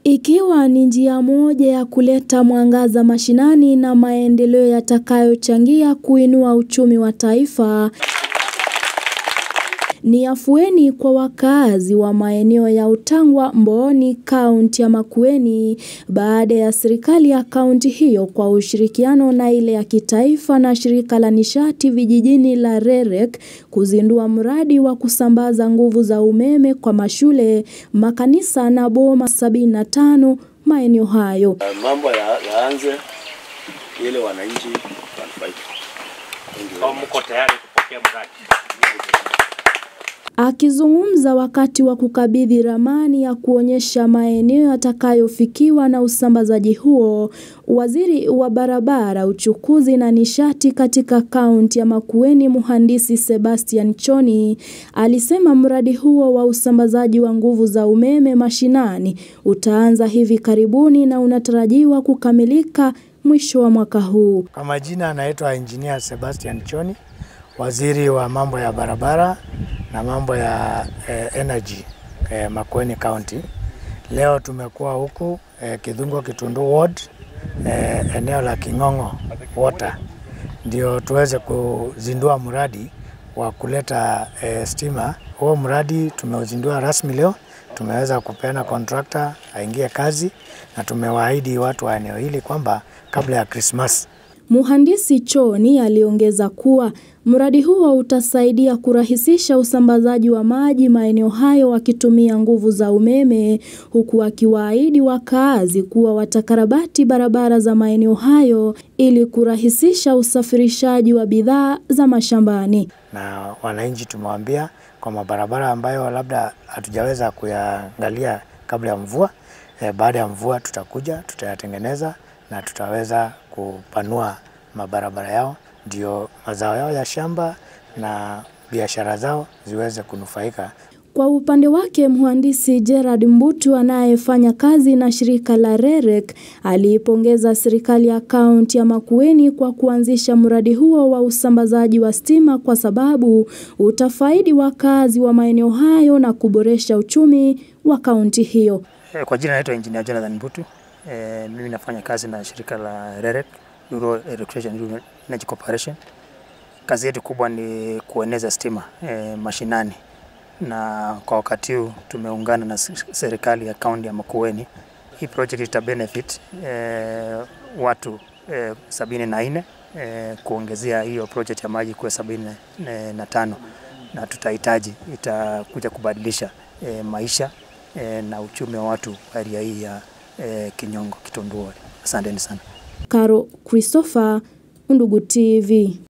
Ikiwa ni njia moja ya kuleta mwangaza mashinani na maendeleo yatakayochangia kuinua uchumi wa taifa. Ni afueni kwa wakazi wa maeneo ya Utangwa, Mbooni, kaunti ya Makueni baada ya serikali ya kaunti hiyo kwa ushirikiano na ile ya kitaifa na shirika la nishati vijijini la REREC kuzindua mradi wa kusambaza nguvu za umeme kwa mashule, makanisa na boma 75 maeneo hayo. Mambo yaanze ili wananchi wanufaike. Mko tayari kupokea mradi? Akizungumza wakati wa kukabidhi ramani ya kuonyesha maeneo yatakayofikiwa na usambazaji huo, waziri wa barabara, uchukuzi na nishati katika kaunti ya Makueni, mhandisi Sebastian Choni, alisema mradi huo wa usambazaji wa nguvu za umeme mashinani utaanza hivi karibuni na unatarajiwa kukamilika mwisho wa mwaka huu. Kwa majina anaitwa Engineer Sebastian Choni, waziri wa mambo ya barabara na mambo ya eh, energy eh, Makueni County. Leo tumekuwa huku eh, Kidhungo Kitundu Ward eh, eneo la King'ong'o Water ndio tuweze kuzindua mradi wa kuleta eh, stima. Huo mradi tumeuzindua rasmi leo, tumeweza kupeana contractor aingie kazi na tumewaahidi watu wa eneo hili kwamba kabla ya Christmas Mhandisi Choni aliongeza kuwa mradi huo utasaidia kurahisisha usambazaji wa maji maeneo hayo wakitumia nguvu za umeme, huku akiwaahidi wakaazi kuwa watakarabati barabara za maeneo hayo ili kurahisisha usafirishaji wa bidhaa za mashambani. na wananchi tumewaambia kwa mabarabara ambayo labda hatujaweza kuyaangalia kabla ya mvua eh, baada ya mvua tutakuja tutayatengeneza na tutaweza kupanua mabarabara yao ndio mazao yao ya shamba na biashara zao ziweze kunufaika. Kwa upande wake mhandisi Gerard Mbutu anayefanya kazi na shirika la REREC aliipongeza serikali ya kaunti ya Makueni kwa kuanzisha mradi huo wa usambazaji wa stima kwa sababu utafaidi wakazi wa maeneo hayo na kuboresha uchumi wa kaunti hiyo. Eh, Kwa jina naitwa Engineer Jonathan Mbutu. Eh, mimi nafanya kazi na shirika la REREC, Rural Electrification Rural Energy Corporation. Kazi yetu kubwa ni kueneza stima eh, mashinani, na kwa wakati huu tumeungana na s- serikali ya kaunti ya Makueni. Hii project ita benefit eh, watu eh, sabini na nne eh, kuongezea hiyo project ya maji kuwa sabini na- na tano na tutahitaji itakuja kubadilisha eh, maisha eh, na uchumi wa watu wa area hii ya eh, Kinyongo Kitundu Ward. Asanteni sana. Caro Christopher, Undugu TV.